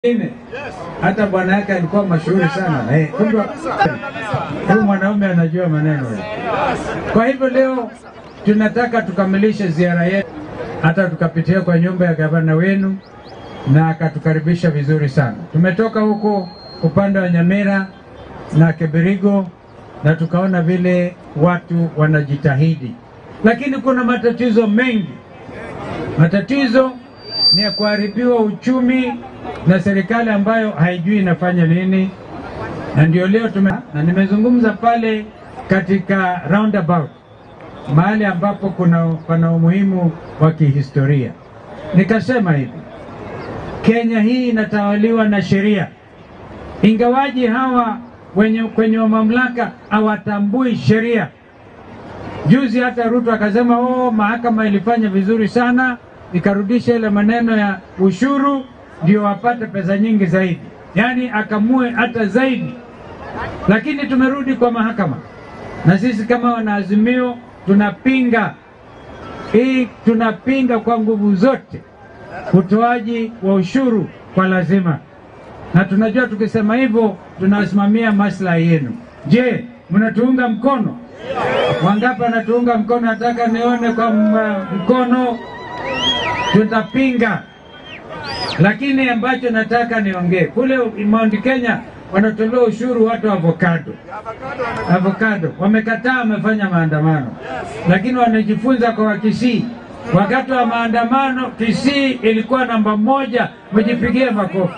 Ine. Hata bwana yake alikuwa mashuhuri sana eh, kumbe huyu mwanaume anajua maneno. Kwa hivyo leo tunataka tukamilishe ziara yetu, hata tukapitia kwa nyumba ya gavana wenu na akatukaribisha vizuri sana. Tumetoka huko upande wa Nyamira na Keberigo na tukaona vile watu wanajitahidi, lakini kuna matatizo mengi. Matatizo ni ya kuharibiwa uchumi na serikali ambayo haijui inafanya nini, na ndio leo tume, na nimezungumza pale katika roundabout mahali ambapo kuna pana umuhimu wa kihistoria, nikasema hivi, Kenya hii inatawaliwa na sheria, ingawaji hawa wenye kwenye mamlaka hawatambui sheria. Juzi hata Ruto akasema oh, mahakama ilifanya vizuri sana ikarudisha ile maneno ya ushuru ndio wapate pesa nyingi zaidi, yaani akamue hata zaidi. Lakini tumerudi kwa mahakama, na sisi kama wanaazimio tunapinga hii, tunapinga kwa nguvu zote utoaji wa ushuru kwa lazima, na tunajua tukisema hivyo tunasimamia maslahi yenu. Je, mnatuunga mkono? Wangapi wanatuunga mkono? Nataka nione kwa mkono. Tutapinga, lakini ambacho nataka niongee kule Mount Kenya wanatolewa ushuru watu wa avocado. Avocado wamekataa, wamefanya maandamano, lakini wanajifunza kwa Wakisii. Wakati wa maandamano Kisii ilikuwa namba moja, mjipigie makofi.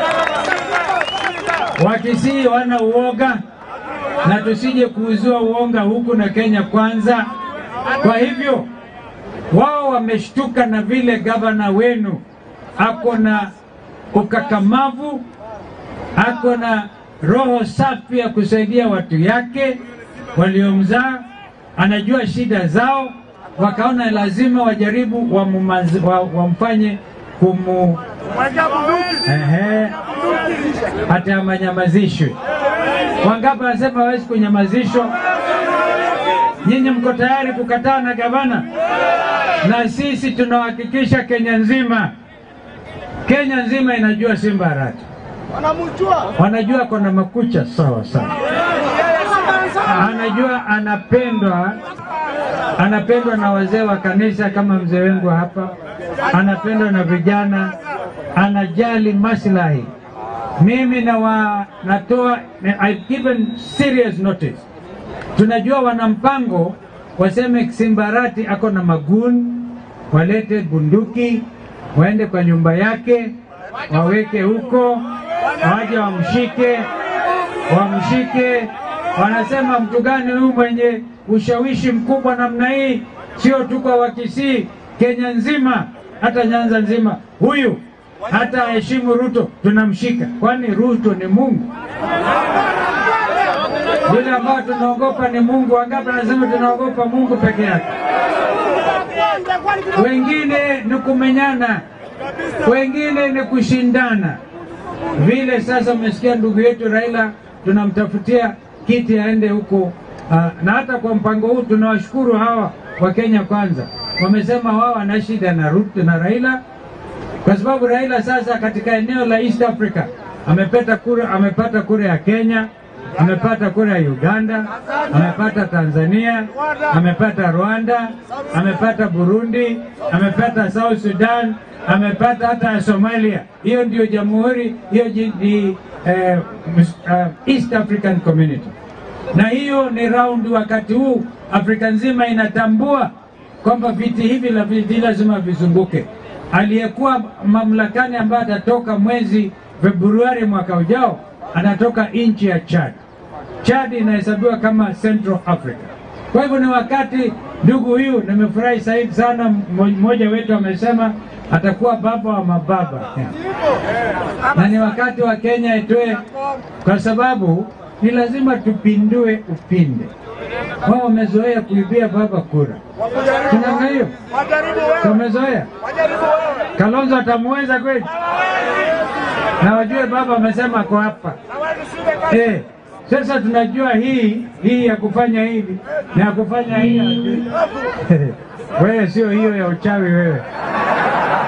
Wakisii wana uoga na tusije kuuziwa uonga huku na Kenya kwanza. Kwa hivyo wao wameshtuka na vile gavana wenu ako na ukakamavu, ako na roho safi ya kusaidia watu yake waliomzaa, anajua shida zao, wakaona lazima wajaribu wamumaz, wa, wamfanye kumu ehe, hata amanyamazishwe. Wangapi wanasema hawezi kunyamazishwa? Nyinyi mko tayari kukataa na gavana? Na sisi tunahakikisha Kenya nzima, Kenya nzima inajua Simba Arati, wanajua kona makucha sawa sawa, anajua anapendwa, anapendwa na wazee wa kanisa kama mzee wangu hapa, anapendwa na vijana, anajali maslahi. Mimi na wa, natoa I've given serious notice tunajua wana mpango waseme Simbarati ako na maguni, walete bunduki waende kwa nyumba yake waweke huko, waje wamshike, wamshike. Wanasema mtu gani huyu mwenye ushawishi mkubwa namna hii? Sio tu kwa Wakisii, Kenya nzima, hata Nyanza nzima, huyu hata aheshimu Ruto tunamshika. Kwani Ruto ni Mungu? Yule ambao tunaogopa ni Mungu. Wangapi anasema tunaogopa Mungu peke yake? Wengine ni kumenyana, wengine ni kushindana. Vile sasa umesikia ndugu yetu Raila tunamtafutia kiti aende huko, uh, na hata kwa mpango huu tunawashukuru hawa wa Kenya Kwanza, wamesema wao wana shida na Ruto na Raila kwa sababu Raila sasa katika eneo la East Africa amepata kura, amepata kura ya Kenya amepata kura ya Uganda, amepata Tanzania, amepata Rwanda, amepata Burundi, amepata South Sudan, amepata hata ya Somalia. Hiyo ndio jamhuri hiyo ni eh, uh, East African Community, na hiyo ni raundi. Wakati huu Afrika nzima inatambua kwamba viti hivi la viti lazima vizunguke. Aliyekuwa mamlakani ambaye atatoka mwezi Februari mwaka ujao anatoka nchi ya Chad. Chad inahesabiwa kama Central Africa. Kwa hivyo ni wakati, ndugu huyu, nimefurahi zaidi sana, mmoja wetu amesema atakuwa baba wa mababa na ni wakati wa Kenya itoe, kwa sababu ni lazima tupindue upinde. Wao wamezoea kuibia baba kura, tunanga hiyo tumezoea. Kalonzo atamuweza kweli? na wajue baba amesema ako hapa eh. Sasa tunajua hii hii ya kufanya hivi na ya kufanya hii wewe sio hiyo ya uchawi wewe.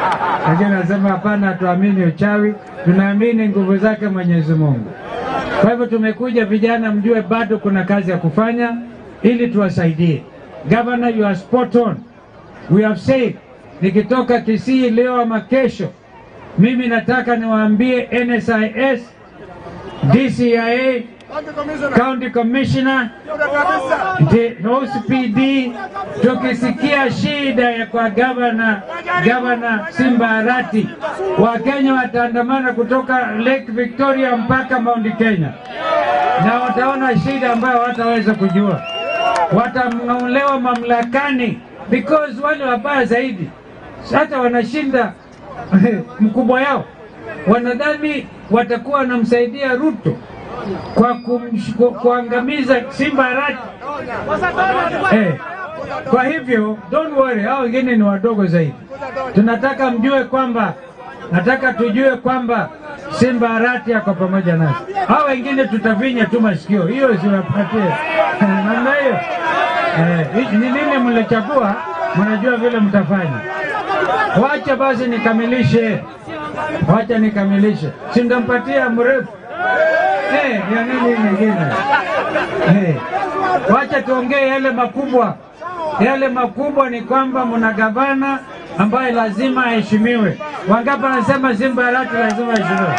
lakini anasema hapana, hatuamini uchawi, tunaamini nguvu zake Mwenyezi Mungu. Kwa hivyo tumekuja vijana, mjue bado kuna kazi ya kufanya ili tuwasaidie. Governor, you are spot on. We have said, nikitoka Kisii leo ama kesho, mimi nataka niwaambie NSIS, DCIA, County Commissioner, the OCPD, tukisikia shida ya kwa gavana gavana Simba Arati, Wakenya wataandamana kutoka Lake Victoria mpaka Mount Kenya, na wataona shida ambayo wataweza kujua, watang'olewa mamlakani because wale wabaya zaidi hata wanashinda mkubwa yao, wanadhani watakuwa wanamsaidia Ruto kwa kumsh, ku, kuangamiza Simba Arati eh. Kwa hivyo don't worry, hao wengine ni wadogo zaidi. Tunataka mjue kwamba, nataka tujue kwamba Simba Arati ako pamoja nasi. Hao wengine tutavinya tu masikio, hiyo siwapatie namna hiyo. Eh, ni nini mlichagua, mnajua vile mtafanya. Wacha basi nikamilishe, wacha nikamilishe, si ndampatia mrefu eh, ya nini nyingine eh. Wacha tuongee yale makubwa. Yale makubwa ni kwamba mna gavana ambaye lazima aheshimiwe. Wangapi anasema Simba Arati lazima aheshimiwe?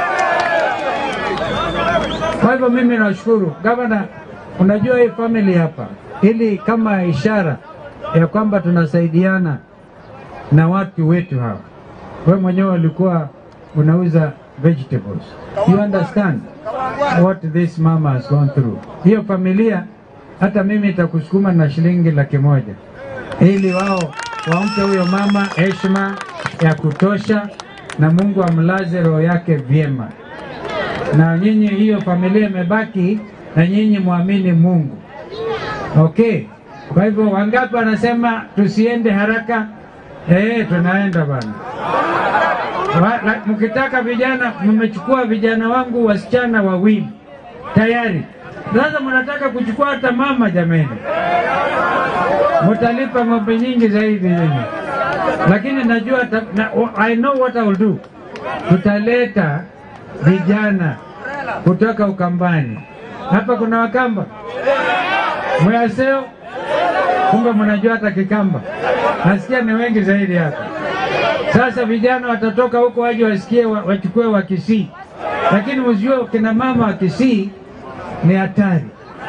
Kwa hivyo mimi nashukuru gavana, unajua hii family hapa, ili kama ishara ya kwamba tunasaidiana na watu wetu hawa. Wewe mwenyewe ulikuwa unauza vegetables, you understand what this mama has gone through. Hiyo familia hata mimi itakusukuma na shilingi laki moja ili wao wampe huyo mama heshima ya kutosha, na Mungu amlaze roho yake vyema. Na nyinyi, hiyo familia imebaki na nyinyi, mwamini Mungu. Okay, kwa hivyo wangapi wanasema tusiende haraka? Eh, tunaenda bana. Wa- la- Mkitaka vijana, mmechukua vijana wangu wasichana wawili tayari. Sasa mnataka kuchukua hata mama, jameni, mutalipa ng'ombe nyingi zaidi nyinyi, lakini najua ta, na, I know what I will do. Tutaleta vijana kutoka Ukambani. Hapa kuna Wakamba Mwaseo, kumbe mnajua hata Kikamba, nasikia ni wengi zaidi hapa. Sasa vijana watatoka huko waje wasikie wa- wachukue wa Kisii, lakini msijue kina mama wa Kisii ni hatari.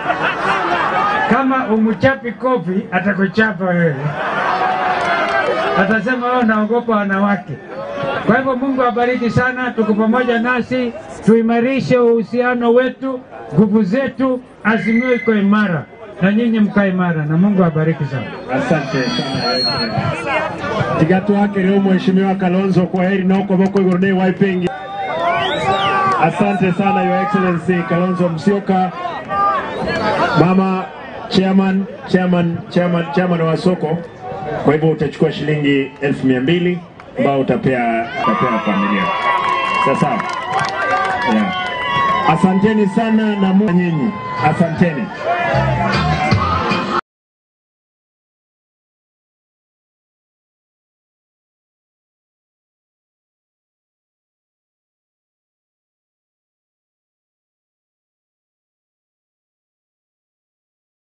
Kama umchapi kofi atakuchapa wewe, atasema wewe unaogopa wanawake. Kwa hivyo Mungu abariki sana, tuko pamoja nasi, tuimarishe uhusiano wetu, nguvu zetu, azimio iko imara na nyinyi mkae imara, na Mungu abariki sana. Asante sana tigatu wake leo Mheshimiwa Kalonzo, kwa heri na uko boko iguru ni waipengi. Asante sana Your Excellency Kalonzo Musyoka, mama chairman, chairman, chairman, chairman wa soko. Kwa hivyo utachukua shilingi elfu mia mbili ambao utapea, utapea familia. Sasa yeah. Asanteni sana na Mungu nyinyi, asanteni.